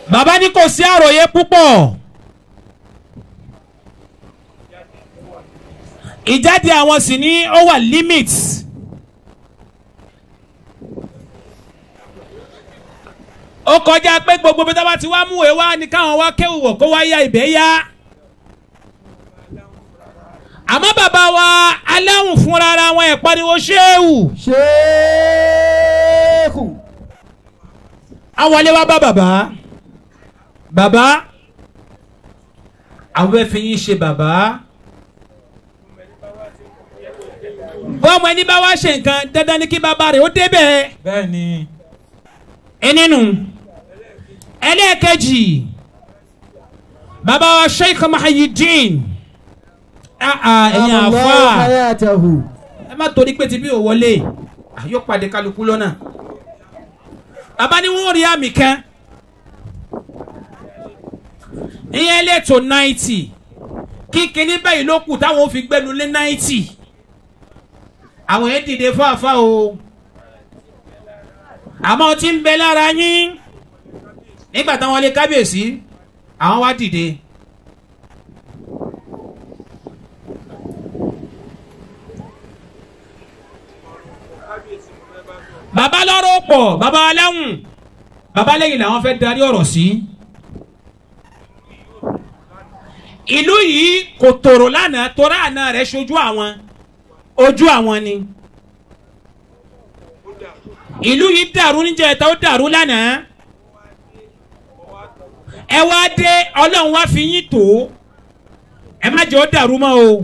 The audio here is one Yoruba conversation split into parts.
bàbá ní kò sí àròyé púpọ̀ ìjáde àwọn sì ní ó wà limit ó kọjá pé gbogbo bí tábà ti wá mú ìwé wá ní káwọn wá kéwù wọ̀ kó wá ya ìbẹ́ yá àmọ́ bàbá wa aláwùn fúnra ara wọn ẹ̀ pariwo ṣéwù ṣéèkù awọlé wa bá bàbá bàbá àwọn fẹ́ fi yín ṣe bàbá bọ́ọ̀mù ẹni bá wá ṣe nǹkan dandan ni kí bàbá rẹ̀ ó débẹ̀ bẹ́ẹ̀ ni ẹnìnú ẹlẹ́ẹ̀kejì bàbá wa sheikh mahayidin ah ah ẹ̀yin Allahu àfa hayatahu ẹ má torí pé ti bí ò wọlé ah, yóò pàdé kálukú lọ́nà bàbá ni wọ́n rí àmì kan ìyẹn lẹ́tọ̀ náìtì kí kinní báyìí ló kù táwọn ò fi gbẹnu lé náìtì àwọn yẹn dìde fáfá o àmọ́ tí ń bẹ lára yín nígbà táwọn lé kábíyèsí àwọn wá dìde. bàbá lọ́rọ̀ pọ̀ bàbá aláwùn bàbá lẹ́yìn làwọn fẹ́ darí ọ̀rọ̀ sí. ìlú yìí kò tòrò lánàá torá àná rẹ̀ ṣojú àwọn ojú àwọn ni. ìlú yìí dàrú níjẹta ó dàrú lánàá. ẹ wá dé ọlọ́run wá fi yín tó ẹ má jẹ́ ó dàrú mọ́ o.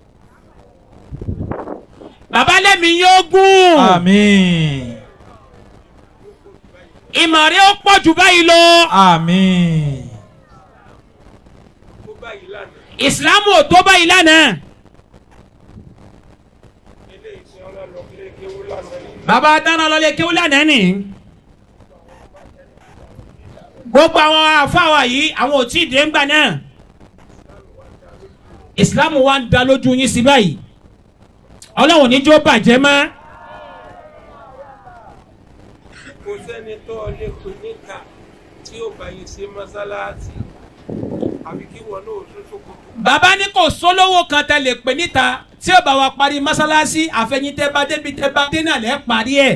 bàbá lẹ́mi yóò gùn àmín ìmọ̀ rẹ̀ ó pọ̀ jù báyìí lọ. àmín ìsìlámù ò tó báyìí lánàá. bàbá dáná lọlé kéwú lánàá nì. gbogbo àwọn afáwa yìí àwọn ò tí ì dé ńgbà náà. ìsìlámù wa ń da lójú yín sí báyìí. ọlọ́run níjó bàjẹ́ mọ́. kò sẹ́ni tó lè pè níta tí ó bá yìí ṣe mọ́sálásí àbí kí wọn náà tún ṣòkòtò. bàbá ní kò sólówó kan tẹ lè pè níta tí ó bá wa parí mọ́sálásí àfẹ̀yìntẹ́ bá débi tẹ́ bá dé náà lẹ́ parí ẹ̀.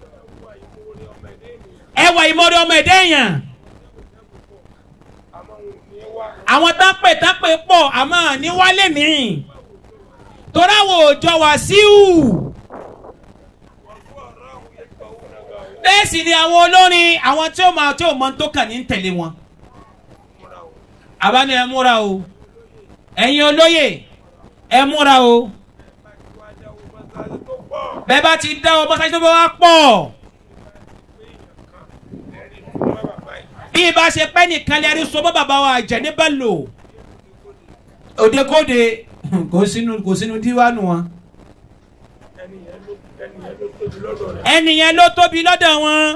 ẹ wà ìmọ̀rẹ́ ọmọ ẹ̀dẹ́ èèyàn àmọ́ wọn ò ní wá àwọn tápẹ̀ tápẹ̀ pọ̀ àmọ́ ní wálé mi torí àwọn òòjọ́ wá síhù wọn fún ọ̀rọ̀ àwọn ẹ̀kọ́ òun náà gbà wọ́n bẹ́ẹ̀ sì ni àwọn olórin àwọn tí ó máa tí ó mọ tó kàn ní tẹ̀lé wọn. múra o. àbá ni ẹ múra o ẹ̀yin olóyè ẹ múra o wá jáwó mọ́sálásí tó pọ̀ bẹ́ẹ̀ bá ti dá ọmọ sáyé tó bá wá pọ̀. ẹ̀rí fún wọn bàbá yìí. bí ibà ṣe pẹ́ nìkan lẹ́rí so bọ́ bàbá wa jẹ́ ní bẹ́lò òdekóde kò sínú kò sínú díwánu wọn ẹni yẹn ló ẹni yẹn ló tóbi lọ́dọ̀ rẹ̀. ẹnìyẹn ló tóbi lọ́dọ̀ wọn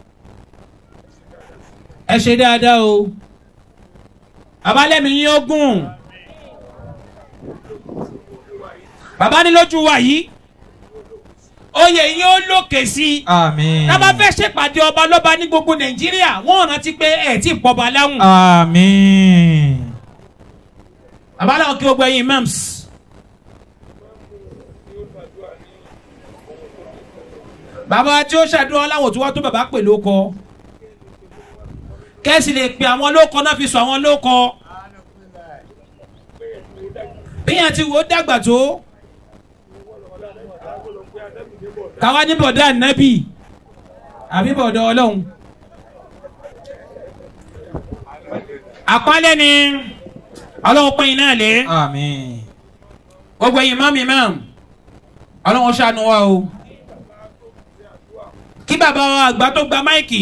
ẹ ṣe dáadáa o babalẹ́mi yín ó gùn bàbá ní lójú wa yìí oyè yín ó lòkè sí i àmín tábà fẹ́ ṣèpàdé ọba lọ́ba ní gbogbo nàìjíríà wọ́n rántí pé ẹ̀ tí ì pọ̀ bá láwùn. àmín bàbá làwọn kí gbogbo ẹ̀yin imams bàbá tí ó ṣàdúrà láwọn tí wọ́n tó bàbá pè lóko kẹ́sì lè pe àwọn lóko náà fi sọ àwọn lóko bíyàn ti wò ó dàgbà tó káwa ní bọ̀dá ànábì àbí bọ̀dá ọlọ́run àpálẹ́ ni ọlọ́run pín in náà lé àmín gbogbo ẹ̀yin mọ́mí mọ́m ọlọ́run ṣàánú wa o kí bàbá wa àgbà tó gba máìkì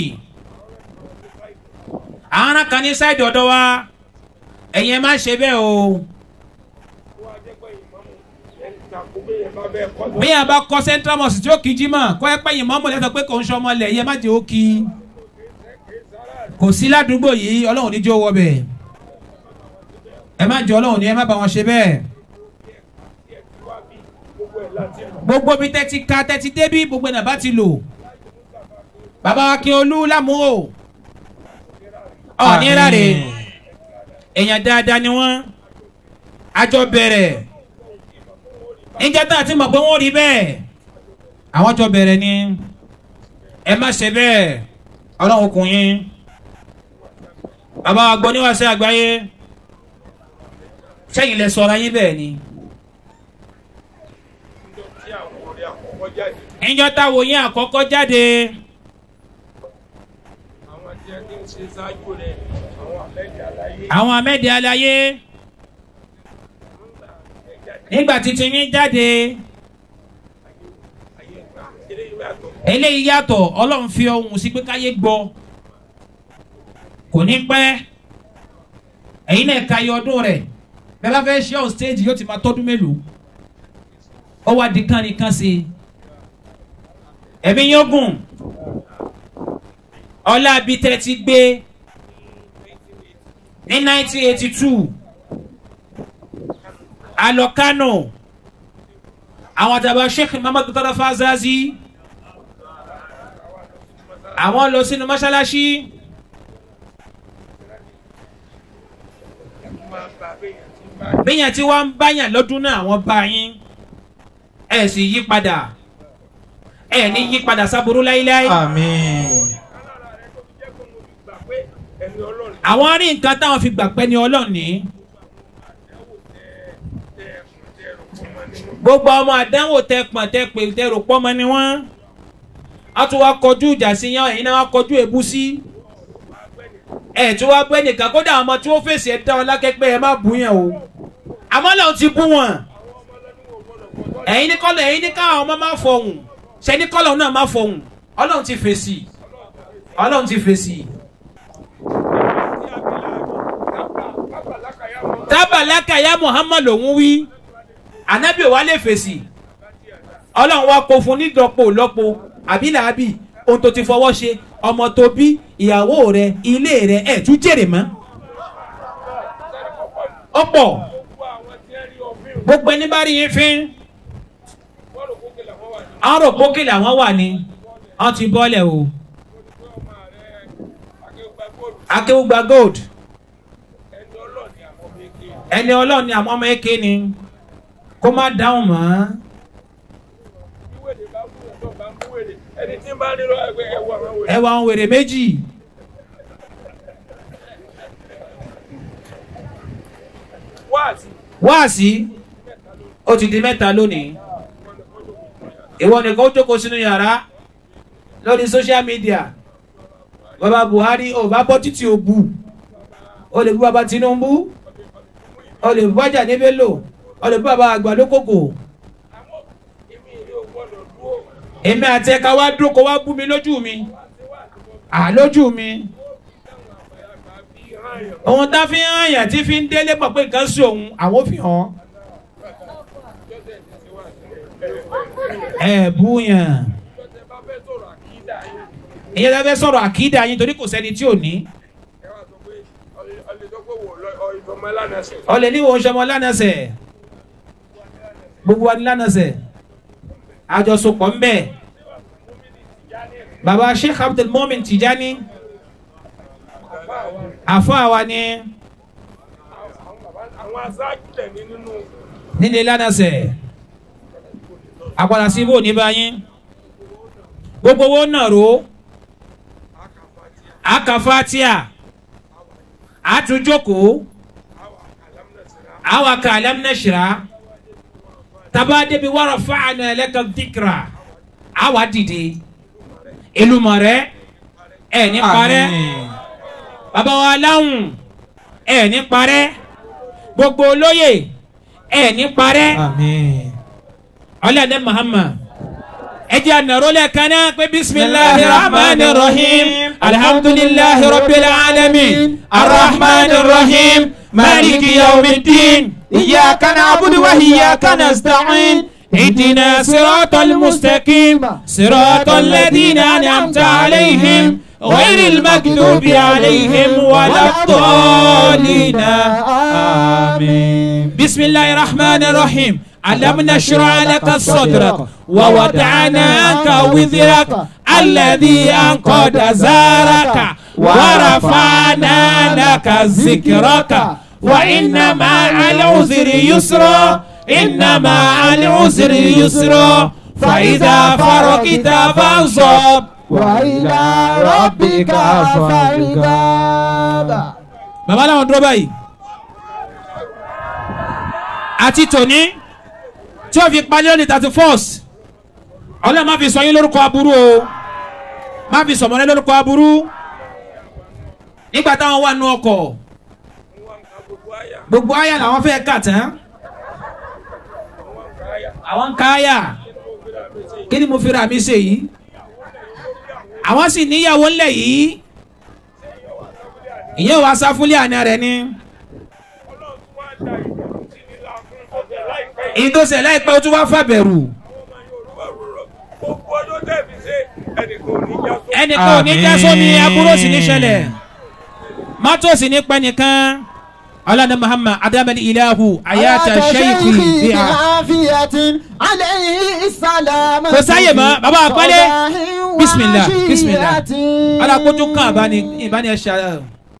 àwọn ará kan ní sáìdì ọ̀dọ̀ wa ẹ̀yin ẹ má ṣe bẹ́ẹ̀ o wọ́n á jẹ́ pé ìmọ̀mù ẹni takò bí yẹn bá bẹ́ẹ̀ kọ́ bí yàrá bá kọ́ central mosque tí ó kí jí mọ̀ kọ́ ẹ pé ẹ̀yin mọ́mọ́ lẹ́sọ̀ pé kò ń ṣọmọ lẹ̀ yẹ má jẹ́ ó kí kò sí ládùúgbò yìí ọlọ́run ní jẹ́ ó wọ bẹ̀ ẹ má jẹ́ ọlọ́run ní ẹ má bá wọn ṣe bẹ́ẹ̀ gbogbo ẹ̀ láti lò. gbogbo bí tẹ́tí ka tẹ́tí débí gbogbo ẹ̀ náà bá ti lò bàbá wa kí olú lámúhò ọ̀ní láre èèyàn dáadáa ni wọ́n àjọ bẹ̀rẹ̀ níjẹ́ tá a ti mọ̀ pé wọ́n rí bẹ́ẹ̀ àwọn jọ bẹ̀rẹ̀ ni ẹ má ṣe bẹ́ẹ̀ ọlọ́run kùn yín bàbá àgbọ̀ níwáṣẹ́ àgbáyé sẹ́yìn lẹ sọra yín bẹ́ẹ̀ ni níjọ́ tí àwọn ọ̀rẹ́ àkọ́kọ́ jáde níjọ́ táwo yín àkọ́kọ́ jáde àwọn tí a ti ń ṣe ṣáájú rẹ̀ àwọn àlẹ́jì àlàyé àwọn amẹ́dẹ̀ aláyé nígbà títí yín jáde ayé gbà eléyìí yàtọ̀ eléyìí yàtọ̀ ọlọ́run fi ohun sí pé káyé gbọ́ kò ní pẹ́ ẹ̀yin náà ka iye ọdún rẹ̀ bẹ́ẹ̀ bá fẹ́ ṣe on stage yóò ti máa tọ́dún mélòó ó wá di kán ní kán sí i ẹ̀mí yóò gùn ọlá abitẹ ti gbé ní 1982 alọ Kano àwọn àtàbà Sheikh Muhammad Murtada Fazazi àwọn lọ sínú mọ́ṣáláṣí máa bá béèyàn tí ń bá bíyàn tí wọ́n ń báyàn lọ́dún náà àwọn bá yín ẹ̀ sì yí padà ẹ̀ ní yí padà sábúrú láíláí Àmín. alára rẹ̀ tó fi jẹ́ kó mo fi gbà pé ẹni ọlọ́run àwọn rí nǹkan táwọn fi gbà pẹ́ ní Ọlọ́run ní àdánwò tẹ tẹ ẹ̀sùn tẹ ẹ̀rọ fún wọn nínú gbogbo ọmọ àdánwò tẹ pọ̀n tẹ pè tẹ rò pọ́mọ ni wọ́n á tún wá kọjú ìjà sí yán ẹ̀yin náà wá kọjú èbú sí ẹ̀ tí wá pẹ́ nìkan kódà àwọn ọmọ tí wọ́n fèsì ẹ̀ dá wọn lákẹ́pẹ́ ẹ̀ má bú yẹn o àmọ́ lọ́run ti bú wọn ẹ̀yin ní kọ́lọ̀ ẹ̀yin ní káwọn ọmọ má fọhùn ṣe ní kọ́lọ̀ náà má fọhùn Ọlọ́run ti fèsì Ọlọ́run ti fèsì tí a bí láàbì kápá lákàyà wọn tábàlákà ya Muhammad lòún wí anabi ò wá lè fèsì Ọlọ́run wa kó fún nídọ̀pọ̀ lọ́pọ̀ àbí làábì ohun tó ti fọwọ́ ṣe ọmọ tó bí ìyàwó rẹ ilé rẹ ẹ̀ tún jèrè mọ́ ọ̀pọ̀ gbogbo àwọn tí ń rí ọfíìn gbogbo ẹni bá rí yín fín wọ́n rò kókè làwọn wà ní àwọn rò pókè làwọn wà ní wọ́n ti bọ́lẹ̀ o pé ọmọ rẹ̀ akéwùgbà góòlù akéwùgbà gold ẹni ọlọ́ọ̀ni àwọn méje ẹni ọlọ́run ni àwọn ọmọ eke ni kó má dáhùn mọ́ wíwèdè bá mú ẹ̀tọ́ bá mú wèdè ẹni tí ń bá nílò ẹgbẹ́ ẹwọ àwọn wèdè ẹwà àwọn wèrè méjì wáàsí wáàsí ó ti di mẹ́ta lónìí ìwọ nìkan ó jókòó sínú yàrá lórí social media bàbá Buhari ò bá bọ́ títí ò bù ó lè bú bàbá Tinubu ó lè bú bàjá ní Bello ó lè bú bàbá àgbàlókòkò àmọ́ èmi ìlú ò gbọ́dọ̀ dúró èmi àti ẹ̀ka wá dúró kó wá bú mi lójú mi à lójú mi àgbà bí hàn yàn ohun tá fi ń hàn yàn tí fi ń délé pọ̀ pé nǹkan sí òun àwọn ò fi hàn jọ́sẹ̀ ti ti wà sílẹ̀ ẹ̀ bú yàn jọ́sẹ̀ bá fẹ́ sọ̀rọ̀ àkídà yín ìyẹn tó fẹ́ sọ̀rọ̀ àkídà yín torí kò sẹ́ni tí ò ní ẹ wá sọ pé ọlẹ́ tó pé wò lọ ọ ìfọmọ lánàṣẹ ọlẹ ní wọn sọmọ lánàṣẹ gbogbo wa ní lánàṣẹ àjọsopọ̀ ń bẹ baba sheikh abdul momin tijani àfọ àwa ni àwọn aṣáájú lẹ̀ ní nínú nílé lánàṣẹ àpàdà sí ibò ní báyìí gbogbo owó náà ro akafatia àtúnjókòó àwa ka alámúnáṣírà taba débi wàrà fáànà ẹlẹ́kà dìkìrà àwa dìde ìlúmọ̀rẹ́ ẹ̀ ní parẹ́ Àmín. bàbá wa láwùn ẹ̀ ní parẹ́ gbogbo olóyè ẹ̀ ní parẹ́ Àmín. ọlọ́dẹ Muhammad ẹ jẹ́ ànàró lẹ́ẹ̀kan náà pé bisimilahi rahman rahim alhamdulilahi rabbil alamin arrahman rahim maliki yawmiddin iyyaka na'budu wa iyyaka nasta'in اهدنا صراط المستقيم صراط الذين أنعمت عليهم غير المكذوب عليهم ولا الضالين آمين بسم الله الرحمن الرحيم ألم نشرع لك صدرك ووضعنا عنك وزرك الذي أنقض زارك ورفعنا لك ذكرك وإن مع العسر يسرا إن مع العسر يسرا فإذا فرقت فانصب وإلى ربك فارغب bàbá làwọn dúró báyìí àti tòní tí ó fi palẹ́ òní thirty first ọlọ́run má fi sọ yín lórúkọ aburú o má fi sọ̀mọ́lẹ́ lórúkọ aburú nígbà táwọn wà nù ọkọ̀ wọn ka gbogbo àyà gbogbo àyà làwọn fẹ́ kà tán wọn ka àyà àwọn ń ka àyà kí ni mo fi ra mi ṣe yìí àwọn sì níyàwó ńlẹ̀ yìí ìyẹn wàá sá fúnlé àná rẹ̀ ni. ọlọ́run tún wá da ìdààmú sí ní láàfin ọ̀sẹ̀ láìpẹ́ yìí. ìdósẹ̀ láìpẹ́ ó tún wá fàbẹ̀rù àwọn ọmọ yorùbá rọrọ gbogbo ọdún tẹ̀mí ṣe ẹnìkan ò ní já sọ. ẹnìkan ò ní já sómi aburú sì ní ṣẹlẹ̀ mọ́tò sì ní pẹ́ nìkan ọlọ́dẹ muhammad adamadi ilahu ayata sheikhi biha Kò sáyè mọ́, bàbá àpẹẹlẹ. bisimilah bisimilah alákòótú kan àbáni ìbáni ẹ̀ṣẹ̀